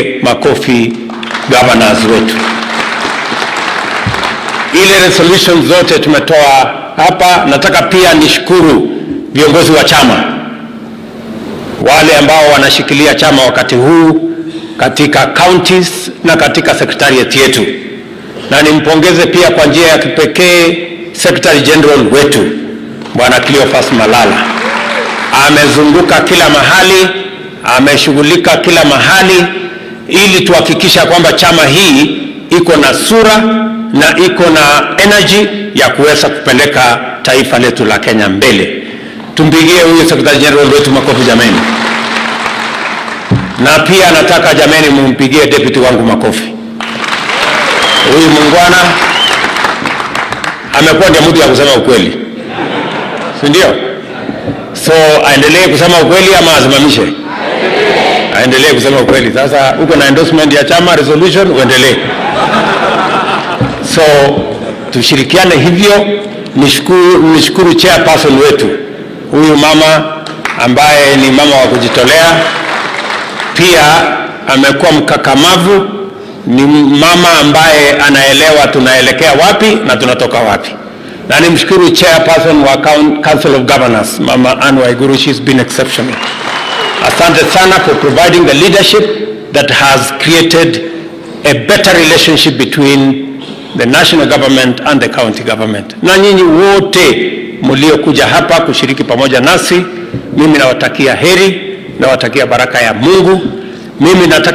tuwapigie makofi governors wetu. Ile resolution zote tumetoa hapa. Nataka pia nishukuru viongozi wa chama wale ambao wanashikilia chama wakati huu katika counties na katika secretariat yetu, na nimpongeze pia kwa njia ya kipekee Secretary General wetu Bwana Cleophas Malala. Amezunguka kila mahali, ameshughulika kila mahali ili tuhakikisha kwamba chama hii iko na sura na iko na energy ya kuweza kupeleka taifa letu la Kenya mbele. Tumpigie huyu Secretary General wetu makofi jameni. Na pia nataka jameni, mumpigie deputy wangu makofi. Huyu muungwana amekuwa ndio mtu ya kusema ukweli, si ndio? So aendelee kusema ukweli ama asimamishe? Aendelee kusema ukweli. Sasa uko na endorsement ya chama resolution, uendelee. So tushirikiane hivyo. Nishukuru, nishukuru chairperson wetu huyu mama ambaye ni mama wa kujitolea, pia amekuwa mkakamavu, ni mama ambaye anaelewa tunaelekea wapi na tunatoka wapi, na nimshukuru chairperson wa Council of Governors Mama Anne Waiguru, she's been exceptional. Asante sana for providing the leadership that has created a better relationship between the national government and the county government. Na nyinyi wote mliokuja hapa kushiriki pamoja nasi, mimi nawatakia heri, nawatakia baraka ya Mungu. Mimi nataka